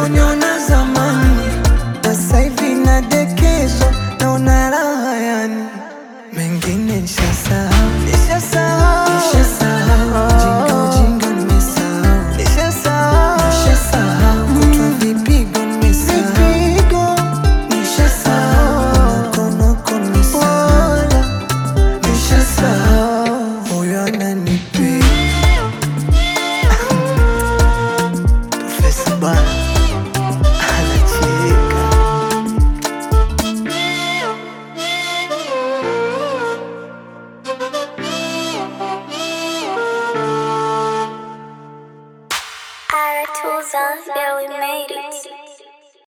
ulivyoniona zamani, na sasa hivi nadekezwa, naona raha yani, mengine nishasahau, nishasahau, nishasahau, ujinga ujinga nimesahau, nishasahau, nishasahau, kutwa vipigo nimesahau, vipigo nishasahau, nokonoko nimesahau, nishasahau, huyo ananipenda Profesa bana anacheka. Aratuza, yeah, we made it.